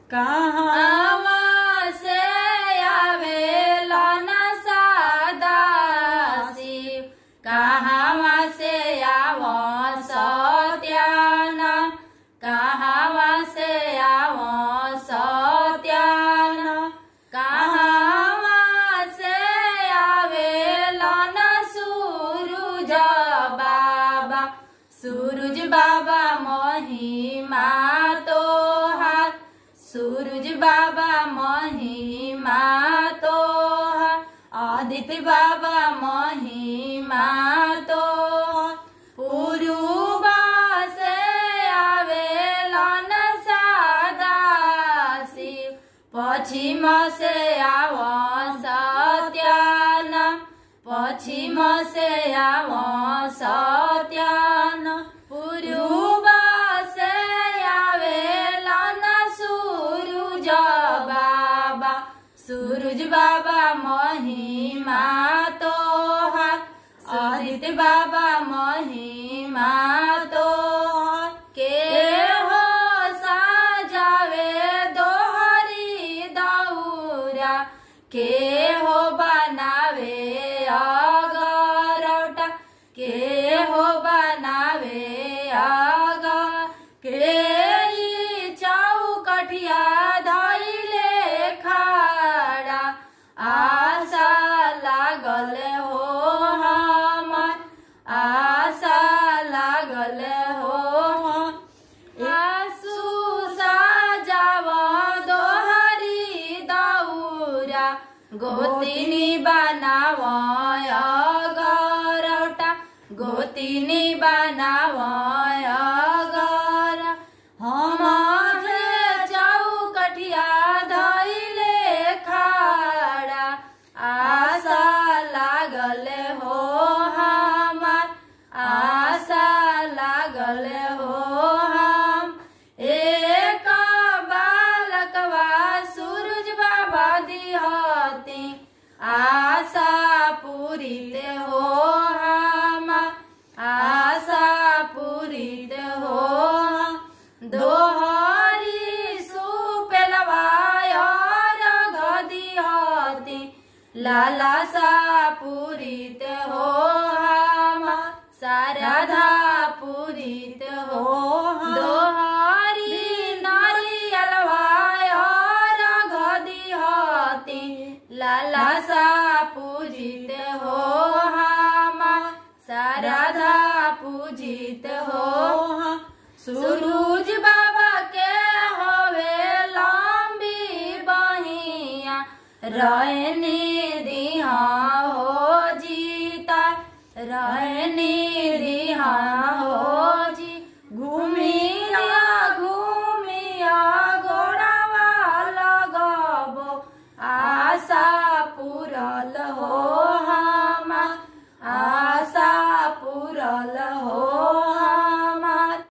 कहाँ आवा से आवेला न सादा शिव कहवा से आव सत्याना कहवा से आव सत्याना कहवा से आवेला न सूरज बाबा सूरज बाबा महिमा तोहार सूरज बाबा महिमा तोहार आदित्य बाबा महिमा तोहार पुरुबा से आवेला न सादा शिव पश्चिम से आव सत्याना पश्चिम से आव सत्याना पुरुबा से आवेला न सूरज बाबा सूरज बाबा महिमा तोहार आदित्य बाबा महिमा तोहार के हो साजावे दोहरी दौरा के हो बनावे अगरौटा के हो बनावे अगर के ई चौकठिया धैले खाड़ा आशा लागल हो हमर आशा लागल हो आसु साजाव दोहरी दौरा गोतिनी बनाव अगरौटा गोतिनी बनाव अगर हम चौकठिया धैले खाड़ा आशा लागल हो हमार आशा लागल हो हम एक बालकवा सूरज बाबा दिहती आशा पूरित हो हमार आशा पूरित हो दोहरी सुपेलवा दिहती लाला सा पूरित हो हमा सारधा पूरित हो दोहरी नारियलवा दिहती लाला सा पूजित हो हमा सारधा पूजित हो सूरज बाबा के होवे लंबी बहिया रहनी